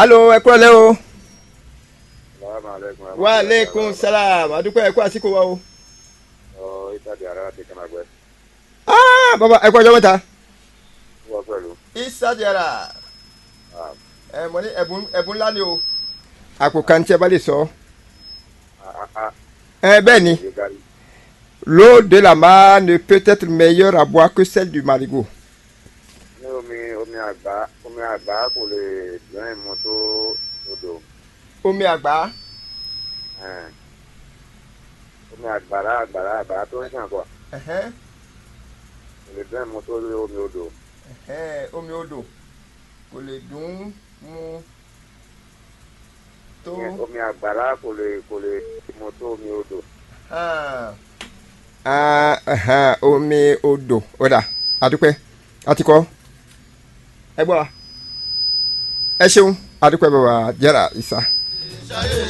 alo ẹ kúrò lẹ́ o. salaamaleykum. wa aleykum salaam adúpẹ́ ẹ kú àsìkò wa o. ọ isa di ara ti kana gbẹ. aa baba ẹ kú ọjọ́ mẹ́ta. wọ́n pẹ̀lú. isa jara ẹ mọ ní ẹ̀bùn ẹ̀bùn ńlá ni o. àpò kan tí ẹ bá lè sọ. ẹ bẹ́ẹ̀ ni l'eau de la mer ne peut être meilleure à boire que celle du marigot. ní omi omi àgbá omi àgbá kò lè dùn ìmú tó odò. omi àgbá. ẹn. omi àgbàrá àgbàrá àgbàrá tó ń ṣàn kọ. ẹ̀hẹ́n, kò lè dùn ìmú tó omi odò. ẹ̀hẹ́n, omi odò kò lè dùn mu tó. Ìyẹn omi àgbàrá kò lè kò lè ìmú tó omi odò. Ah. Ah, ẹ̀hẹ́n, omi odò ọ̀dà adúpẹ́ àti kọ́ ẹ gbọ́ wa ẹ ṣeun adúpẹ́ bàbá jẹ́ra ìsà.